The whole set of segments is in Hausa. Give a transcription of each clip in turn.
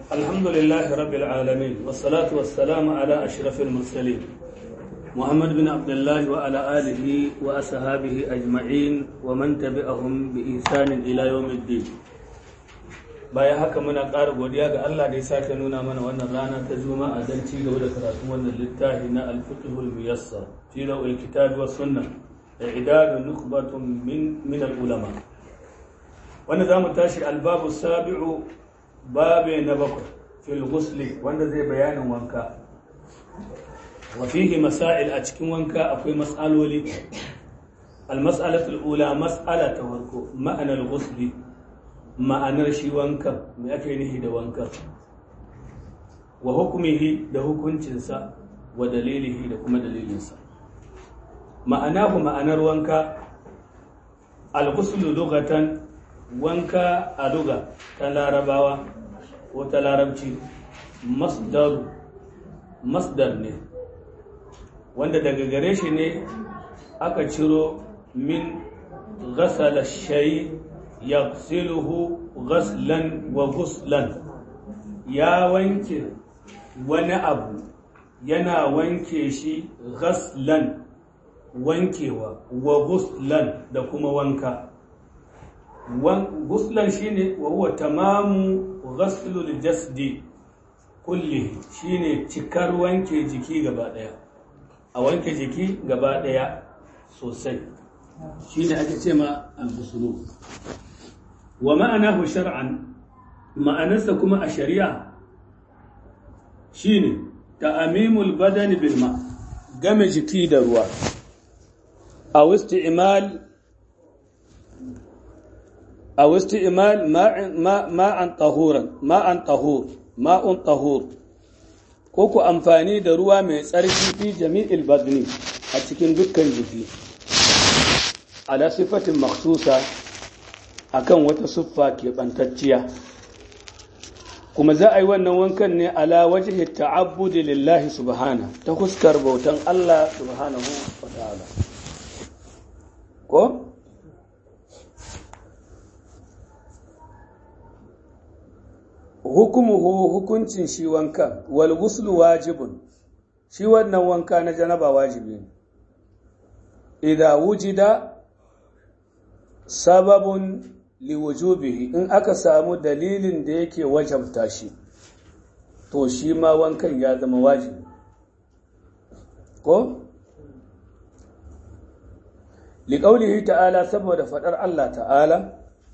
الحمد لله رب العالمين والصلاة والسلام على أشرف المرسلين محمد بن عبد الله وعلى آله وأصحابه أجمعين ومن تبعهم بإحسان إلى يوم الدين bayan haka muna ƙara godiya ga Allah da ya sake nuna mana wannan rana ta juma'a don ci gaba da karatun wannan littafi na al-fiqhul muyassar fi rawil kitabi was sunnah da idadun nukbatun min min al-ulama wanda zamu tashi al-babu sabi'u babe na bakwai fil ghusli wanda zai bayanin wanka wa fihi masail a cikin wanka akwai mas'aloli al-mas'alatu al-ula mas'ala ta farko ma'anar ghusli ma'anar shi wankan mai ake nihi da wankan wa hukumihi da hukuncinsa wa dalilihi da kuma dalilinsa ma'anahu ma'anar wanka al-ghuslu lughatan wanka a luga ta larabawa ko ta larabci masdaru masdar ne wanda daga gare shi ne aka ciro min ghasala shay yaghsiluhu ghaslan wa ghuslan ya wanke wani abu yana wanke shi ghaslan wankewa wa ghuslan da kuma wanka guslan shine wa huwa tamamu ghaslul jasdi kulli shine cikar wanke jiki gaba daya a wanke jiki gaba daya sosai shine ake ce ma al-ghuslu wa ma'anahu shar'an ma'anarsa kuma a shari'a shine ta'amimul badani bil ma game jiki da ruwa a isti'mal أو استعمال ماء ماء ماء طهورا ماء طهور ماء طهور koko amfani da ruwa mai tsarki fi jami'il badni a cikin dukkan jiki ala sifatin maksusa akan wata siffa keɓantacciya kuma za a yi wannan wankan ne ala wajhi ta'abbudi lillahi subhana ta fuskar bautan Allah subhanahu wa ta'ala ko hukumuhu hukuncin shi wanka wal ghuslu wajibun shi wannan wanka na janaba wajibi ne idza wujida sababun liwujubihi in aka samu dalilin da yake wajabta shi to shi ma wankan ya zama wajibi ko liqaulihi ta'ala saboda fadar Allah ta'ala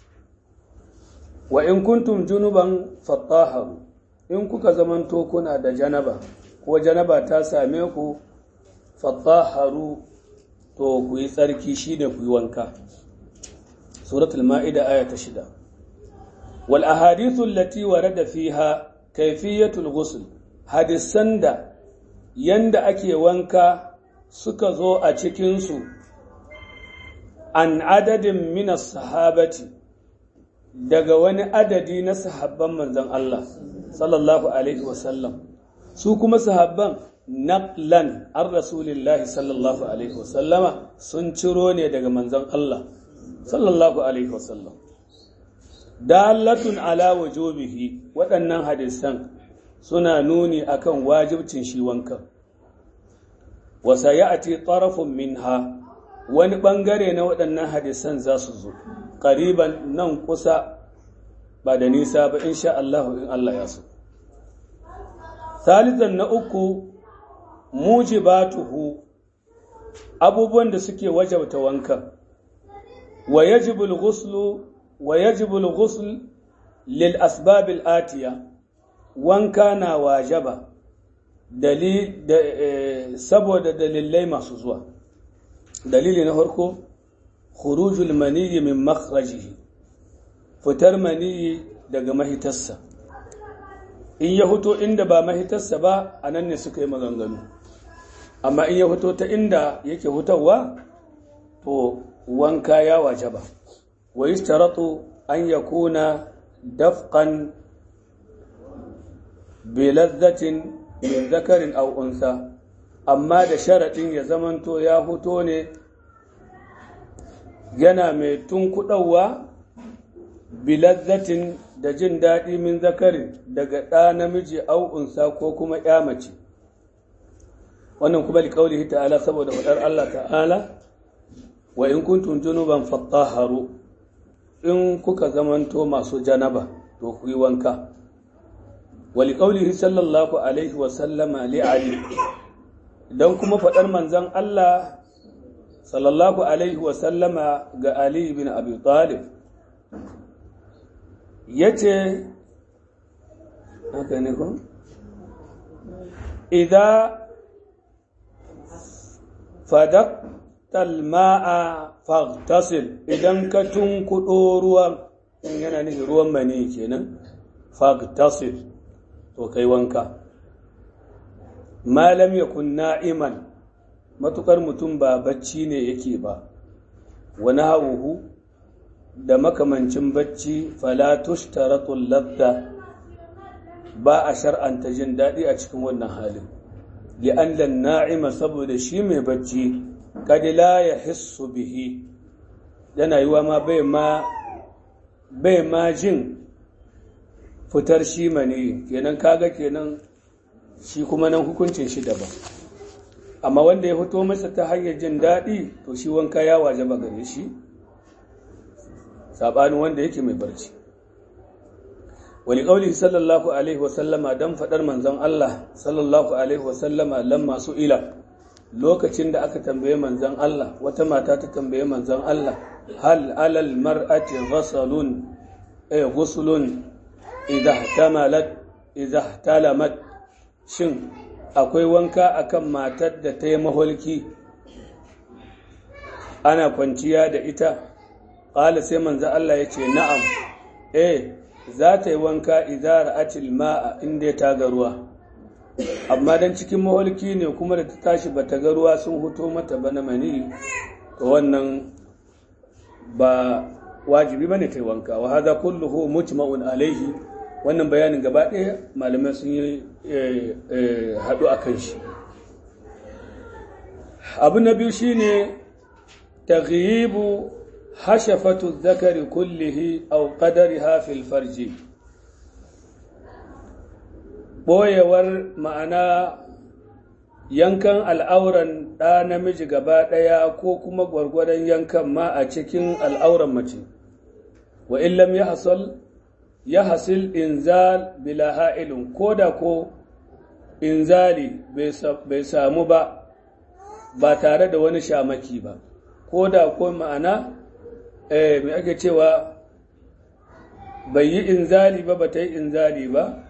wa in kuntum junuban fattaharu in kuka zamanto kuna da janaba ko janaba ta same ku fattaharu to ku yi tsarki shine ku yi wanka suratul ma'ida aya ta shida wal ahadithu allati warada fiha kayfiyatul ghusl hadisan da yanda ake wanka suka zo a cikin su an adadin minas sahabati daga wani adadi na sahabban manzon Allah sallallahu alaihi wasallam su kuma sahabban naqlan an rasulillahi sallallahu alaihi wasallama sun ciro ne daga manzon Allah sallallahu alaihi wasallam dalatun ala wujubihi waɗannan hadisan suna nuni akan wajibcin shi wankan wa sayati tarafun minha wani bangare na waɗannan hadisan za su zo ƙariban nan kusa ba da nisa ba insha Allah in Allah ya so. Salizan na uku mujibatuhu abubuwan da suke wajabta wanka wa yajibul ghuslu wa yajibul ghusl lil asbabil atiya wanka na wajaba dalil da saboda dalilai masu zuwa dalili na farko khurujul maniyyi min makhrajihi fitar maniyyi daga mahitarsa in ya fito inda ba mahitarsa ba a nan ne suka yi maganganu amma in ya fito ta inda yake fitowa to wanka ya wajaba wa yishtaratu an yakuna dafqan bi ladhatin min zakarin aw unsa amma da sharadin ya zamanto ya fito ne yana mai tunkuɗawa bilazzatin da jin daɗi min zakarin daga ɗa namiji au unsa ko kuma ya mace wannan kuma liƙaulihi ta'ala saboda faɗar Allah ta'ala wa in kuntum junuban fattaharu in kuka zamanto masu janaba to ku yi wanka wa liƙaulihi sallallahu alaihi wa sallama li ali dan kuma faɗar manzon Allah sallallahu alaihi wa sallama ga Ali bin Abi Talib yace haka ne ko idza fadak talma'a fagtasil idan ka tunkuɗo ruwan yana nufin ruwan mani kenan fagtasil to kai wanka malam ya kunna iman matukar mutum ba bacci ne yake ba wani hauhu da makamancin bacci falatush taratul ladda ba a shar'anta jin daɗi a cikin wannan halin li'annan na'ima saboda shi mai bacci kad la yahissu bihi yana yiwa ma bai ma bai ma jin fitar shi mani kenan kaga kenan shi kuma nan hukuncin shi daban amma wanda ya fito masa ta hanyar jin daɗi to shi wanka ya waje ba gare shi saɓanin wanda yake mai barci wani ƙauli sallallahu alaihi wasallama don faɗar manzon Allah sallallahu alaihi wasallama lamma su ila lokacin da aka tambaye manzon Allah wata mata ta tambaye manzon Allah hal alal mar'ati ghasalun ay ghuslun idha tamalat idha talamat shin akwai wanka akan matar da ta yi maholki ana kwanciya da ita ƙala sai manzo Allah ya ce na'am eh za ta yi wanka idza ra'atil ma'a inda ta ga ruwa amma dan cikin maholki ne kuma da ta tashi bata ga ruwa sun huto mata ba na mani to wannan ba wajibi bane ta yi wanka wa hadha kulluhu mujma'un alaihi wannan bayanin gaba ɗaya malamai sun yi haɗu a kan shi abu na biyu shine taghyibu hashafatu zakari kullihi aw qadariha fil farji boyewar ma'ana yankan al'auran ɗa namiji gaba ɗaya ko kuma gwargwadon yankan ma a cikin al'auran mace wa illam ya hasal ya hasil inzal bila ha'ilun ko da ko inzali bai samu ba ba tare da wani shamaki ba ko da ko ma'ana eh, mai ake cewa bai yi inzali ba ba ta yi inzali ba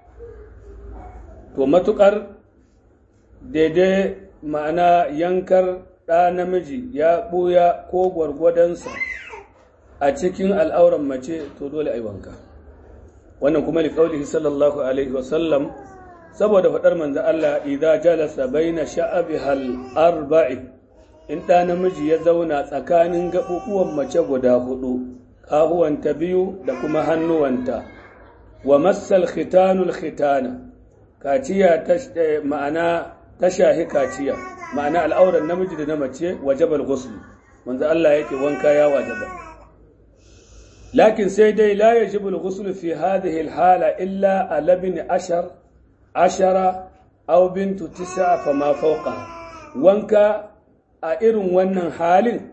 to matukar daidai ma'ana yankar ɗa namiji ya ɓuya ko gwargwadonsa a cikin al'auran mace to dole a yi wanka wannan kuma liƙaulihi sallallahu alaihi wasallam saboda faɗar manzo Allah idza jalasa baina sha'abi hal arba'i in ɗa namiji ya zauna tsakanin gaɓuɓuwan mace guda hudu ƙahuwanta biyu da kuma hannuwanta wa massal khitanul khitana kaciya ta ma'ana ta shahi kaciya ma'ana al'auran namiji da na mace wajabal ghusl manzo Allah yake wanka ya wajaba lakin sai dai la yajibu al-ghusl fi hadhihi al-hala illa ala ibn ashar ashara aw bintu tis'a fama fawqa wanka a irin wannan halin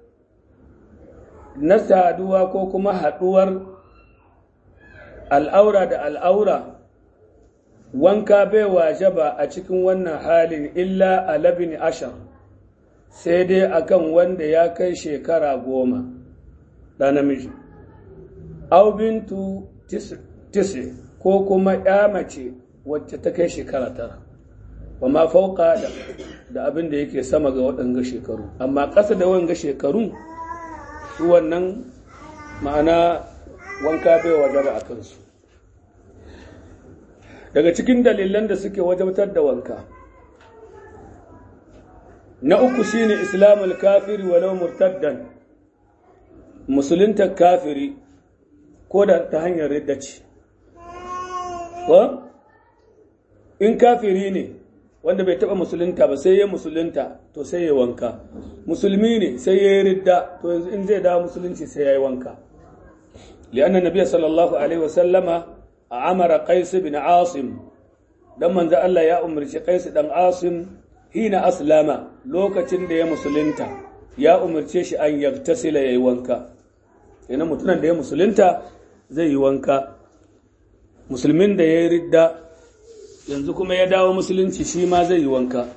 na saduwa ko kuma haduwar al'aura da al'aura wanka bai wajaba a cikin wannan halin illa a labin ashar sai dai akan wanda ya kai shekara goma da namiji au bintu tisi ko kuma ya mace wacce ta kai shekara tara ba ma fauka da da abin da yake sama ga waɗanga shekaru amma ƙasa da wanga shekaru su wannan ma'ana wanka bai wajaba a kansu daga cikin dalilan da suke wajabtar da wanka na uku shine islamul kafiri walau murtaddan musulunta kafiri ko da ta hanyar ridda ce in kafiri ne wanda bai taba musulunta ba sai ya musulunta to sai ya wanka musulmi ne sai ya yi ridda to yanzu in zai dawo musulunci sai ya yi wanka li'anna nabiyya sallallahu alaihi wasallama amara qais bin asim dan manzo Allah ya umarci qais dan asim hina aslama lokacin da ya musulunta ya umarce shi an yaktasila yayi wanka yana mutunan da ya musulunta zai yi wanka musulmin da ya yi ridda yanzu kuma ya dawo musulunci shi ma zai yi wanka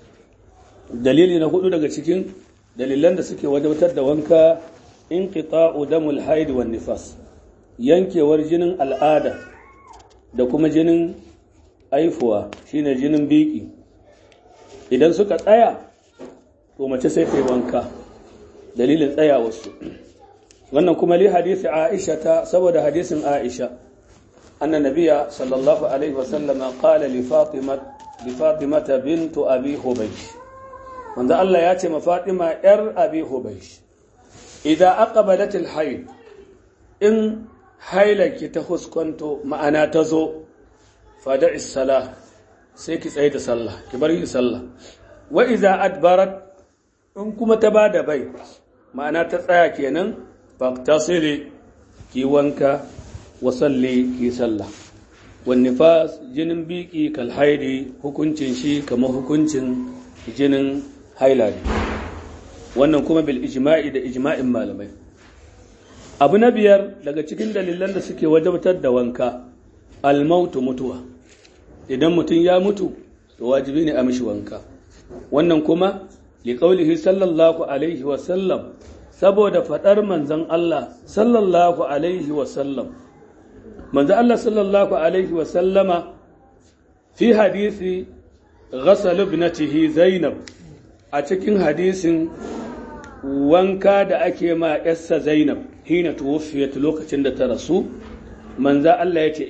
dalili na hudu daga cikin dalilan da suke wajabtar da wanka in qita'u damul haid wan nifas yankewar jinin al'ada da kuma jinin aifuwa shine jinin biki idan suka tsaya to mace sai ta yi wanka dalilin tsayawarsu wannan kuma li hadisi Aisha ta saboda hadisin Aisha anna nabiyya sallallahu alaihi wasallam qala li Fatima li Fatima bint Abi Hubaysh wanda Allah ya ce ma Fatima yar Abi Hubaysh idan aqbalat al-hayd in hailaki ta huskanto ma'ana ta zo fada'i salah sai ki tsaye da sallah ki bar yin sallah wa idza adbarat in kuma ta bada bai ma'ana ta tsaya kenan faktasili ki wanka wa salli ki sallah wan nifas jinin biki kal haidi hukuncin shi kamar hukuncin jinin haila wannan kuma bil ijma'i da ijma'in malamai abu na biyar daga cikin dalilan da suke wajabtar da wanka almautu mutuwa idan mutum ya mutu to wajibi ne a mishi wanka wannan kuma liqaulihi sallallahu alaihi wa sallam saboda faɗar manzan Allah sallallahu Alaihi wasallam. Manzan Allah sallallahu Alaihi wasallama fi hadisi ghasal ibnatihi Zainab a cikin hadisin wanka da ake ma yassa Zainab hina tuwfiyat lokacin da ta rasu manzan Allah ya ce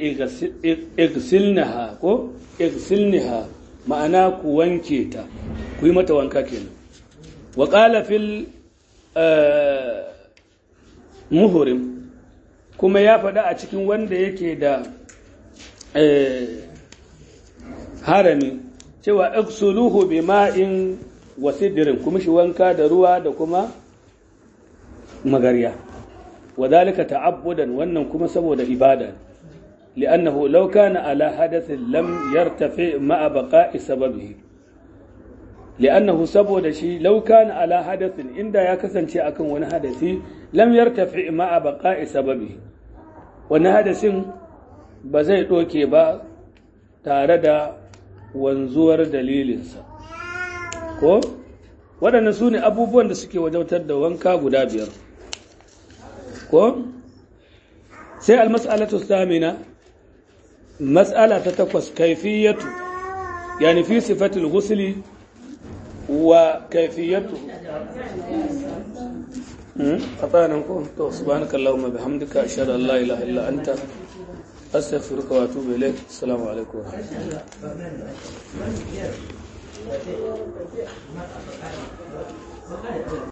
igsilnaha ko igsilnaha ma'ana ku wanke ta ku yi mata wanka kenan wa qala fil muhurim kuma ya faɗa a cikin wanda yake da harami cewa iksuluhu bi ma'in wa sidirin kuma shi wanka da ruwa da kuma magarya wadhalika ta'abbudan wannan kuma saboda ibada li'annahu law kana ala hadathin lam yartafi ma'a baqa'i sababihi li'annahu saboda shi law kana ala hadathin inda ya kasance akan wani hadasi lam yartafi ma'a baqa'i sababi wani hadasin ba zai doke ba tare da wanzuwar dalilinsa ko waɗannan su ne abubuwan da suke wajautar da wanka guda biyar ko sai almas'alatu samina mas'ala ta takwas kaifiyatu yani fi sifatul ghusli وكيفيته خطانا نكون سبحانك اللهم بحمدك أشهد أن لا إله إلا أنت أستغفرك وأتوب إليك السلام عليكم ورحمة الله